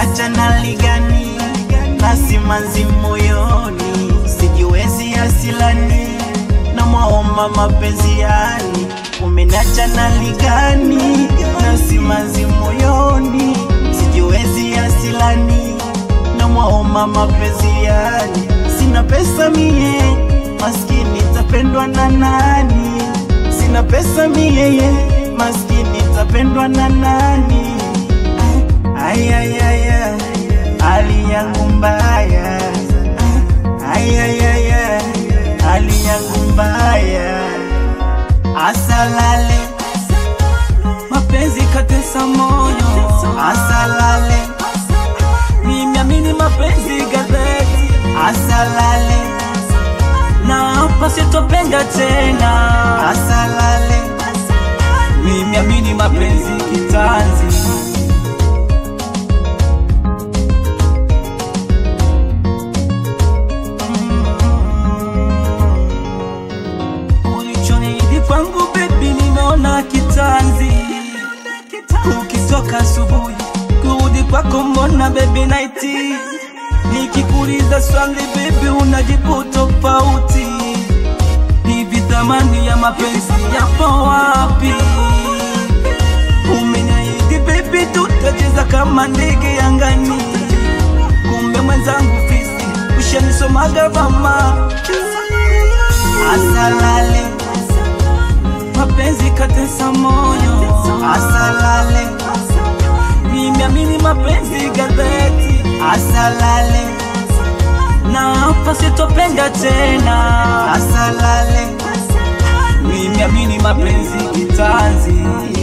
umeniacha na ligani na simanzi moyoni, sijiwezi asilani na mwaomba mapenzi yani, umeniacha na ligani na simanzi moyoni, sijiwezi asilani na mwaomba mapenzi yani, sina pesa mie maskini tapendwa na nani? Sina pesa mie maskini tapendwa na nani? Ayayaya, hali yangu mbaya. Ayayaya, hali yangu mbaya. Asalale, mapenzi katesa moyo, asalale, nimeamini mapenzi gazeti, asalale, na hapa sitopenda tena, asalale, nimeamini mapenzi kitanzi. Ulichoniahidi kwangu baby, nimeona kitanzi. Ukitoka asubuhi kurudi kwako, mbona baby naiti? Nikikuuliza swali baby, unajibu tofauti. Hivi thamani ya mapenzi yapo wapi? Umeniahidi baby, tutacheza kama ndege angani, kumbe mwenzangu fisi, ushanisomaga mama. asalale, Mapenzi katesa moyo, asalale, nimeamini mapenzi gazeti, asalale, na hapa sitopenda tena, asalale. nimeamini mapenzi kitanzi.